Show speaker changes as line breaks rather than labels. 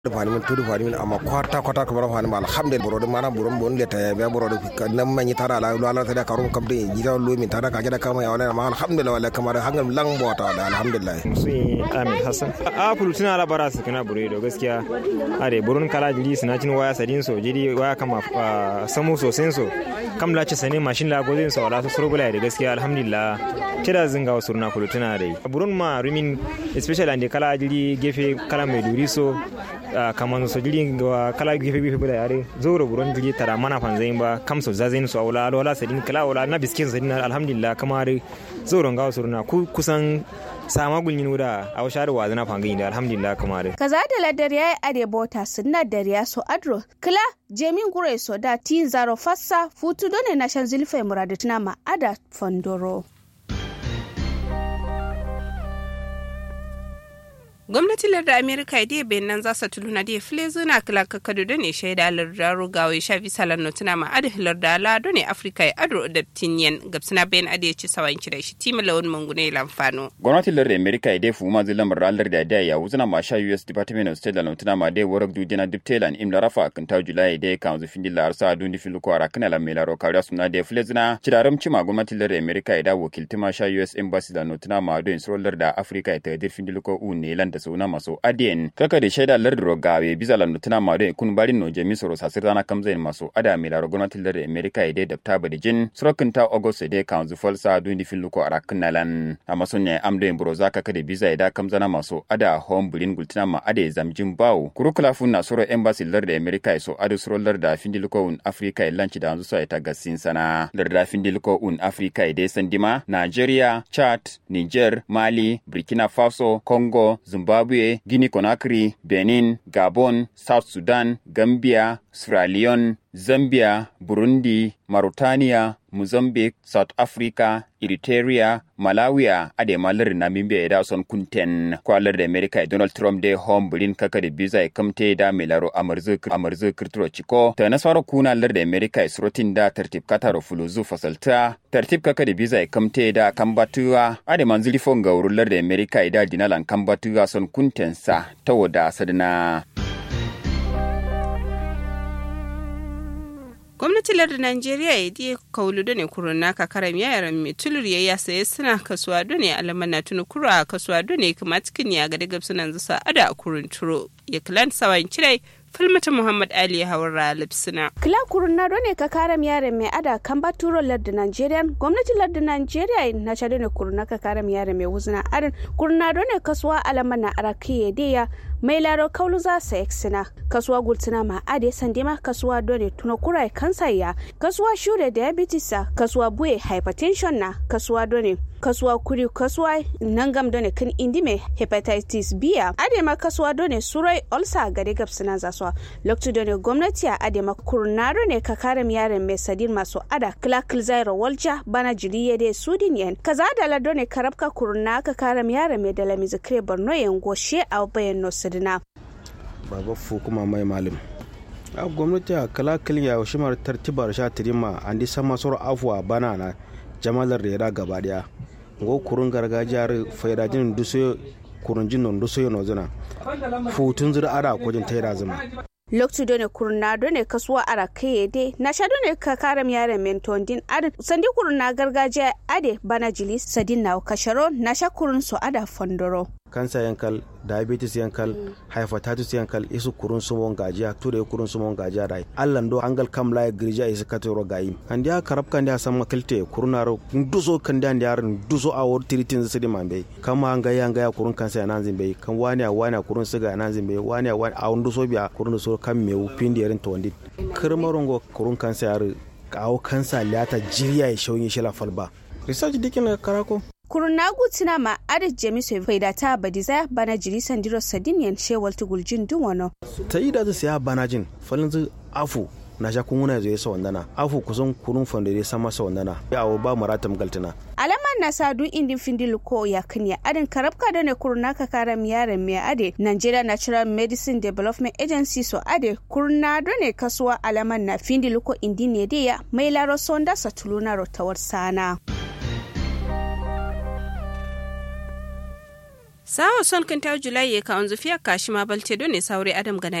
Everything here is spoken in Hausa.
fani min tudu fani min amma kwarta kwata kamar fani ma alhamdulillah boro mana boro bon le ta be boro nan man yi tara la la ta da karum kam de jira lo min tara ka jada kama ya wala ma alhamdulillah wala kamar hangal lang bota da alhamdulillah
musu amin hassan a fulu tuna la bara su kana bure do gaskiya are burun kala jiri suna cin waya sadin so jiri waya kama samu sosai so kam la ci sane mashin la gozin so wala su surgula da gaskiya alhamdulillah kira zinga wasu na fulu tuna dai burun ma rumin especially ande kala jiri gefe kala mai duri so kamar so jiri ga kala gefe gefe bula yare zoro buron jiri tara mana fanzain ba kam so zazain so wala wala sadin kala wala na biskin sadin alhamdulillah kamar zoro ga wasu na kusan sama gulyin wuda a washar wa zana fangin da alhamdulillah kamar
kaza da ladar yayi ade bota sunna da riya so adro kila jemin gure so da tin zaro fassa futu done na shan zulfe muradatuna ma ada fondoro
gwamnatin lardar amerika da ya nan za su tuluna da file zuna kila kakadu da ne shaida lardar rugawa ya shafi salar notuna ma adi lardar la da ne afirka ya ado da tinyen gabsina bayan adi ya ci sawan kira shi tima lawan mangune lamfano.
gwamnatin lardar amerika ya dai fuma zai lamar ranar da da ya wuzuna ma sha us department of state da notuna ma dai warak dujina diptelan im larafa kan ta julai da ya kan zufin dilla arsa a dundi fil ko ara kana la mela ro kariya suna da file zuna cidaram cima gwamnatin lardar amerika ya da wakilti ma sha us embassy da notuna ma don srolar da afirka ya ta dirfin diliko u ne lan da suna maso adien kaka da shaida lardiro gawe bisa landu tana mado kun barin no jemi soro sasir dana kamzain maso ada mi laro gwamnati lardiro america ide da ta bada jin sorokin ta august ide kan zu falsa dundi fin luko arakin nalan a maso ne amdo en buro zaka kada bisa ida kamzana maso ada home bulin gultina ma ade zamjin bawo kurukula fun na soro embassy lardiro america so adu soro larda fin luko un africa lanci da anzu so ita gasin sana larda fin luko un africa ide sandima nigeria chad niger mali burkina faso congo zimbabwe Guinea Conakry, Benin, Gabon, South Sudan, Gambia, Sierra Leone, Zambia, Burundi, Mauritania, Mozambique, South Africa, Eritrea, Malawi ade malar Namibia da son kunten kwalar da America Donald Trump da home bulin kaka da biza ya kamte da melaro amarzu amarzu kirturo chiko ta nasaro kuna lar da America isrotin da tartib kataro fuluzu fasalta tartib kaka da biza ya kamte da kambatuwa ade manzili fon ga wurin lar da America da dinalan kambatuwa son kunten sa ta wada sadana
gwamnatin lardin najeriya ya diya kaulu da ne kuruna ka karam yaran mai tulur ya ya saye suna kasuwa da ne alaman na tuni kura kasuwa da ne kuma cikin ya ga daga sunan zusa ada a kurun turo ya kilan sawan kirai falmata muhammad ali hawara lipsina
kila kurun na ne ka karam yaran mai ada kan baturo lardin nigerian gwamnatin lardin nigeria na chade ne kurun ka karam yaran mai wuzna arin kurun na ne kasuwa alaman na araki ya diya mai laro kaulu za su eksina kasuwa gultina ma ade sandima kasuwa dole tuna kurai kansa ya kasuwa shure diabetes kasuwa buye hypertension na kasuwa dole kasuwa kuri kasuwa nangam dole kan indime hepatitis b ade ma kasuwa dole surai ulcer gade gabsina za su lokacin dole gwamnati a ade ma kurnaro ne ka kare yaren mai sadin masu ada kilakil zairo walja bana jiri ya de sudin yan kaza da la dole karabka kurna ka kare yaren mai dala mizikire borno yan goshe a bayan nosu sidina
baba fu kuma mai malim a gwamnati a kala kilin ya shimar tartibar sha tirima an di sama soro afuwa bana na jamalar rera gaba daya ngo kurun gargajiyar faidajin duso kurun jin duso no zuna futun zura ara kojin taira zuma
loktu done kurna done kasuwa ara kai de na sha done ka karam yare menton din ad sandi kurna gargajiya ade bana jili sadin na kasharo na sha kurun so ada fondoro
kansa yankal diabetes yankal hepatitis yankal isu kurun sumon gajiya ture kurun sumon gajiya dai allan do angal kam la girja isu katoro gayi kan dia karab kan dia sama kilte kurunaro duso kan dia dia duso a wor tiritin sidi mambe kama anga ya anga ya kurun kansa ya nanzin be kan wani a wani kurun siga nanzin be wani a wani a duso biya kurun so kan mewu pindi yarin tondi kirmarongo kurun kansa ya kawo kansa liyata jiriya ya shauyin shila falba research dikin karako
kurunnagu tina ma adad jemiso faida ta badiza bana jiri sandiro sadiniyan shewal tuguljin duwano
ta yi da siya bana jin falin zu afu na sha kun wuna zai sa wandana afu kusan kurun fandare sama sa wandana ya awo ba maratam galtina
alaman na sadu indin findil ko ya kanya adin karabka da ne kuruna ka kara miyaren mai ade Nigeria Natural Medicine Development Agency so ade kuruna da ne kasuwa alaman na findil ko indin ne ya mai laro sonda satuluna rotawar sana.
sawo son kan taw julai ya ka onzu fiya kashi ma balte do ne saure adam gana